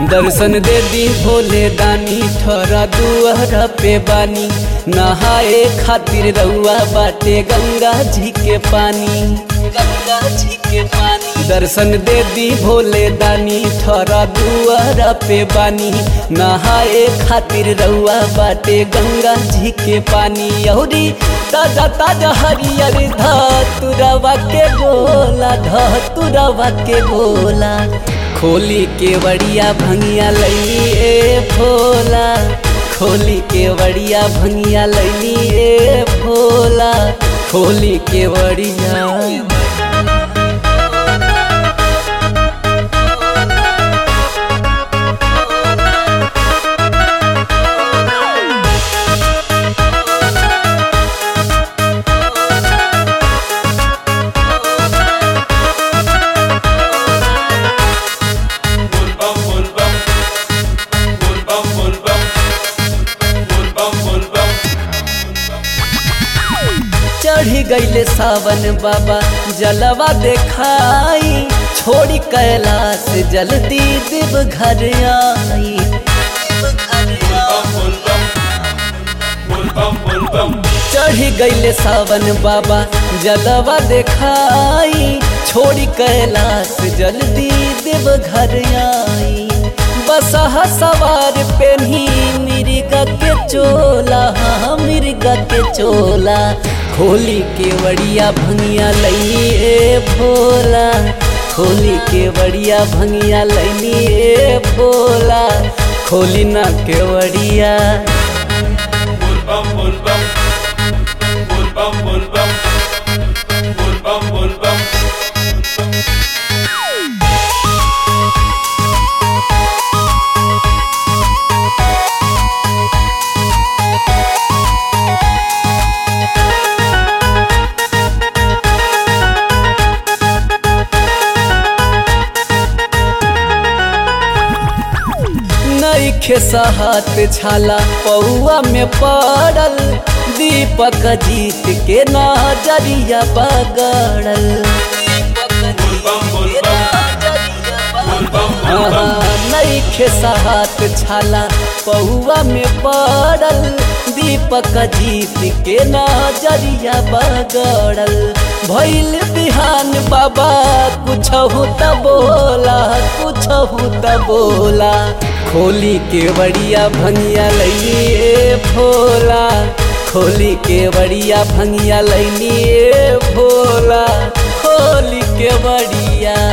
दर्शन दे दी भोले दानी ठहरा दुआरा पे बानी नहाए खातिर रउआ बाटे गंगा जी के पानी गंगा जी के पानी दर्शन दे दी भोले दानी ठहरा दुआरा पे बानी नहाए खातिर रउआ बाटे गंगा जी के पानी यहुरी ताजा ताजा हरियर धतुरवा के गोला धतुरवा के गोला खोली के बड़िया भंगिया लैली ए भोला खोली के बड़िया भंगिया लैली ए भोला खोली के बड़िया Bulbam bulbam Bulbam bulbam Bulbam bulbam चढ़ी गईले सावन बाबा जलवा देखाई छोड़ी कैलाश जल्दी देव घर आई Bulbam bulbam Bulbam bulbam चढ़ी गईले सावन बाबा जलवा देखाई छोड़ी कैलाश जल्दी देव घर आई बसहा सवार पेन्ही मिर्गा के चोला हाँ मिर्गा के चोला खोली के बड़िया भंगिया लई ए भोला खोली के बड़िया भंगिया लैनी ए भोला खोली ना के बड़िया Bulbam bulbam Bulbam bulbam Bulbam bulbam नईखे सहत छाला पौआ में पड़ल दीपक जीत के नजरिया पगड़ल Bulbam bulbam Bulbam bulbam नईखे सहत छाला पौआ में पड़ल दीपक जीत के नजरिया बगड़ल भैल बिहान बाबा कुछ त बोला कुछ त बोला खोली के बड़िया भंगिया लैली ए भोला खोली के बड़िया भंगिया लैली ए भोला खोली के बड़िया